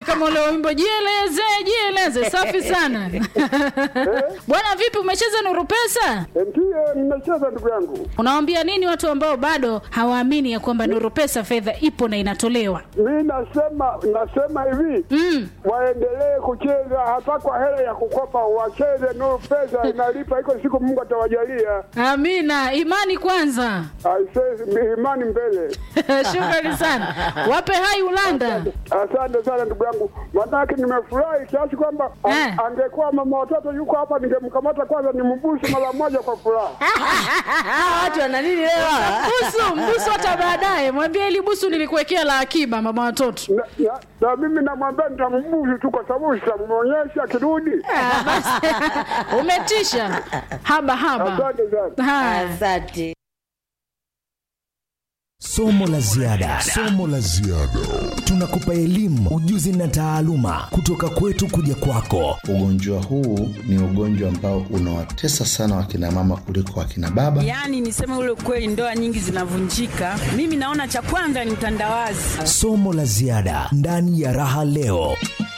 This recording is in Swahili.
kama ule wimbo jieleze jieleze safi sana bwana vipi umecheza nuru pesa Ndiyo, nimecheza ndugu yangu. unawambia nini watu ambao bado hawaamini ya kwamba nuru pesa fedha ipo na inatolewa Mi nasema nasema hivi mm. waendelee kucheza hata kwa hela ya kukopa, wacheze Nuru Pesa inalipa, iko siku Mungu atawajalia. amina imani kwanza Aisee, imani mbele. shukrani sana wape hai ulanda Asante sana ndugu yangu, manake nimefurahi kiasi kwamba a- Eh. angekuwa mama watoto yuko hapa, ningemkamata kwanza nimbusu mara moja kwa furaha. Ah, watu wana nini leo? busu mbusu hata baadaye mwambie ili busu nilikuwekea la akiba mama watoto Na, na, na mimi namwambia nitambusu tu kwa sababu sitamwonyesha akirudi. Ah, basi. umetisha haba haba Asante sana. haya Asante. Somo la ziada, Somo la ziada. tunakupa elimu, ujuzi na taaluma kutoka kwetu kuja kwako. Ugonjwa huu ni ugonjwa ambao unawatesa sana wakina mama kuliko wakina baba. Yaani niseme ule kweli, ndoa nyingi zinavunjika. Mimi naona cha kwanza ni mtandawazi. Somo la ziada ndani ya Raha Leo.